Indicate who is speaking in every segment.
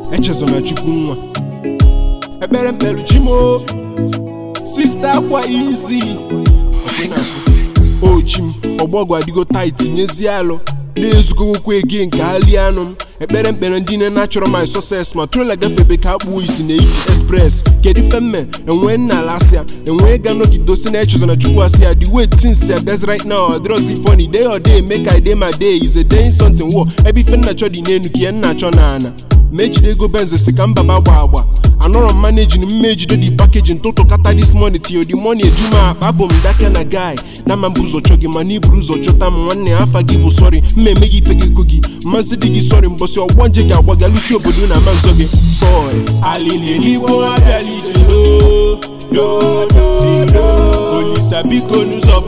Speaker 1: echezona chukwu nwa ekpere mkpelu chimo sista akwa izi o chim ọgbọgwụ adịgo tait tinyezie alụ na-ezukọgokwa ege nke ali anụ m ekpere mkpere ndị nne na-achọrọ my success ma trola gafebe ka akpụo isi na iti express kedu ife mme enwee nna ala asịa enwee ga nọgidosi na echezona chukwu asị ya the way things are guys right now adrozi funny day or day make i day my day is a day something war ebe ife nna chọ dị n'enu ka ihe nna chọ na ana ma ejide ego benz si ka mbaba gba agba anọrọ m managing mma ejide di packaging ntụtụ kata this money till the money eju m akpa abụ m dake na guy na ma mbụ ụzọ chọ gị mana iburu ụzọ chọta m nwanne afa gị bụ sọrị mma eme gị ife gị ego gị mmasị dị gị sọrị mbọsị ọgbọ nje gị agwa gị alụsi obodo na ama nzọ gị boy alililigbo abịala ije do do do do olisa biko n'ụzọ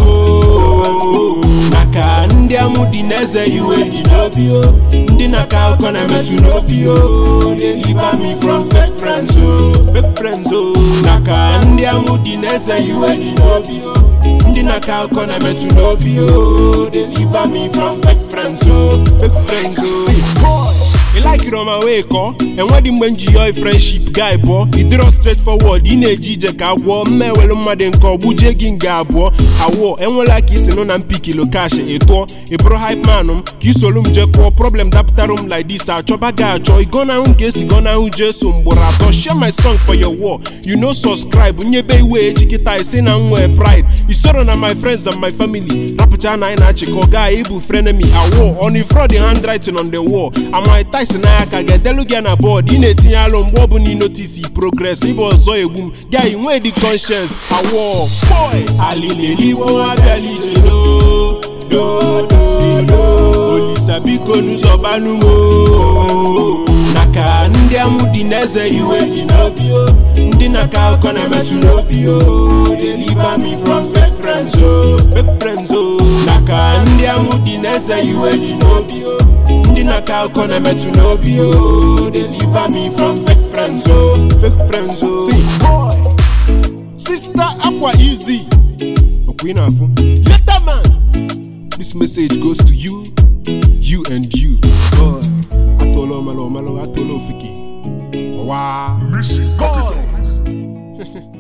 Speaker 1: banụmo maka ndị amụ dị n'eze iwe dị n'obi o ndị na-akọ akụkọ na-emetụ n'obi o deliver me from fake friends o fake friends o maka ndị amụ dị n'eze iwe dị n'obi o ndị na-akọ akụkọ na-emetụ n'obi o deliver me from fake friends o fake friends o see boy ị laikiri ọma wee kọọ enwedị mgbe m ji yọọ friendship guy pụọ ịdịrọ straight forward ị na-eji ije ka agwọ mma ewelu mmadụ nke ọgbujie gị nga abụọ awụọ enwela ka isi nụ na mpikilo kash ịtụọ ịbụrụ hype man m ka isolu m jee kụọ problem dapụtara m like this achọba gị achọ igonahụ nke esi gonahụ jesu mgboro atọ share my song for your wall you know subscribe nyebe iwe echi kịta isi na nwee pride isoro na my friends and my family rapụcha na anyị na-achịkọ gaa ịbụ frenemy awụọ on fraud handwriting on the wall amai tyson n'aka ga-edelu gị na bọọdụ ị na-etinye alụ mgbe ọ bụla ịnotisi progress ịbụ ọzọ egbu m ga inwe dị conscience awọ boy alililigbo abịala ije do do do do olisa biko n'ụzọ banụmo naka ndị amụ dị n'eze iwe dị n'obi o ndị na-akọ akụkọ na-emetụ n'obi o deliver me from fake friends o fake friends o naka ndị amụ dị n'eze iwe dị n'obi o ndị na-akọ akụkọ na-emetụ n'obi o deliver me from fake friends o fake friends o see boy sister akwa easy okwu ị na-afụ later man this message goes to you you and you boy atụọla ọmalụ ọmalụ atụọla ofeke ọwa
Speaker 2: Missy Capitals.